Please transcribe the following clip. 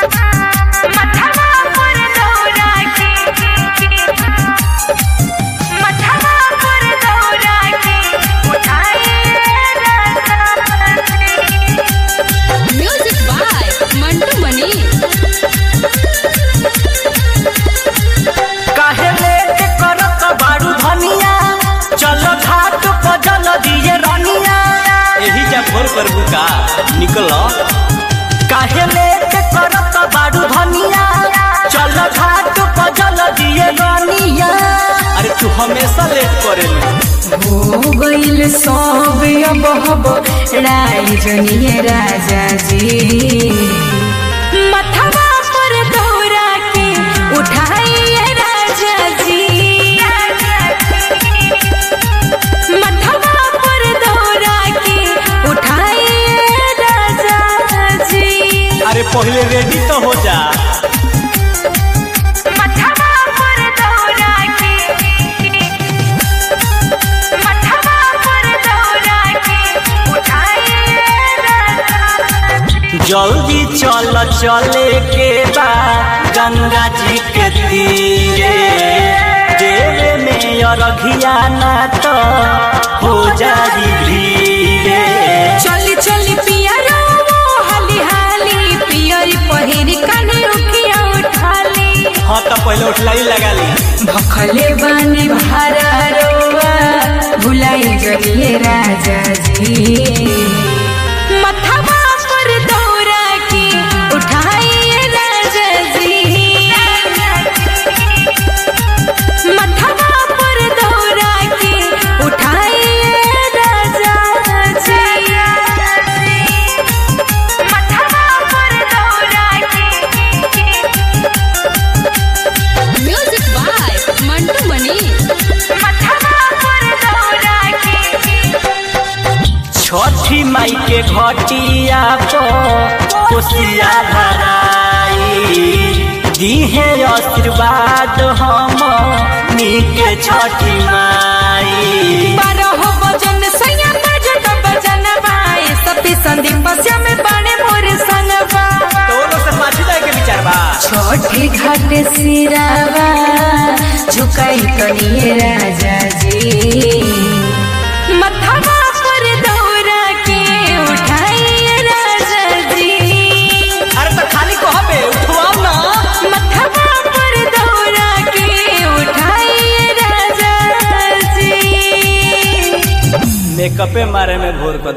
मथवा पर दौरा के मथवा पर दौरा के उठाए म्यूजिक बाय मंटू मनी काहे लेट करत बारू धनिया चल घाट पर जल दिए रनिया यही जा भोर कर बुका निकल काहे लेट करत बारू धनिया चल घाट पर जल दिए रनिया अरे तू हमेशा लेट करेली हो गईल सब अब हब राय जनिए राजा जी मथवा पर दौरा के उठाइए राजा जी मथवा पर दौरा के उठाइए राजा जी अरे पहले रेडी तो हो जा मथवा पर दौरा के मथवा पर दौरा के उठाइए राजा जी जल्दी चल चले के बा गंगा जी के तीरे देवे में अरघिया ना तो हो जाई भीरे चली चली पिया रो हाली हाली पियरी पहिरी काने उखिया उठाली हाँ तो पहले उठलाई लगा ली भखले बानी भारा रोवा भुलाई जलिए राजा जी मथवा पर दौरा के उठाइए राजा जी मथवा पर दौरा के उठाइए राजा जी मथवा पर दौरा के म्यूजिक बाय मंटू मनी मथवा पर दौरा के छठी माई के घटिया पर कोसिया भराई दीहे आशीर्वाद हम नीके छठी माई बारह बजन सैया बजत बजन बाए सती संदीप पस्या में बने मोर संगवा तो वो लोग से पाछू जाए के विचार बा छोटी घाट सिरावा झुकाई करिए राजा जी मथवा पर दौरा के उठाइए राजा जी अरे तो खाली कहबे उठवाओ ना मथवा पर दौरा के उठाइए राजा जी मेकअपे मारे में भोर कर